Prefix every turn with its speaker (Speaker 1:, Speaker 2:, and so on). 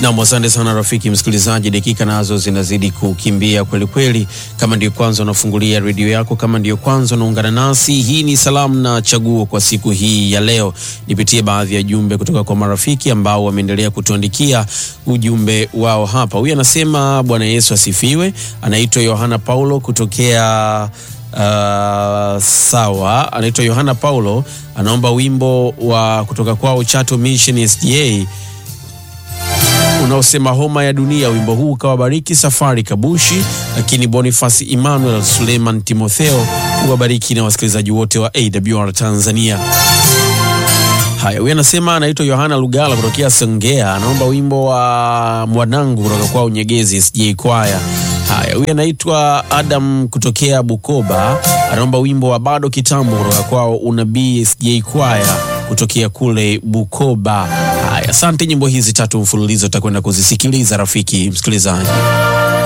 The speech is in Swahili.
Speaker 1: Nam, asante sana rafiki msikilizaji, dakika nazo zinazidi kukimbia kweli kweli. Kama ndio kwanza unafungulia redio yako, kama ndio kwanza unaungana nasi, hii ni salamu na chaguo kwa siku hii ya leo. Nipitie baadhi ya jumbe kutoka kwa marafiki ambao wameendelea kutuandikia ujumbe wao hapa. Huyu anasema Bwana Yesu asifiwe. Anaitwa Yohana Paulo kutokea Uh, sawa, anaitwa Yohana Paulo, anaomba wimbo wa kutoka kwao Chato Mission SDA unaosema homa ya dunia. Wimbo huu ukawabariki Safari Kabushi, lakini Boniface Emmanuel Suleiman Timotheo uwabariki na wasikilizaji wote wa AWR Tanzania. Haya, huyu anasema anaitwa Yohana Lugala kutokea Songea, anaomba wimbo wa mwanangu kutoka kwao Nyegezi SJ Kwaya. Haya, huyu anaitwa Adam kutokea Bukoba, anaomba wimbo wa bado kitambo kutoka kwao Unabii SJ Kwaya kutokea kule Bukoba. Haya, asante. Nyimbo hizi tatu mfululizo utakwenda kuzisikiliza rafiki msikilizaji.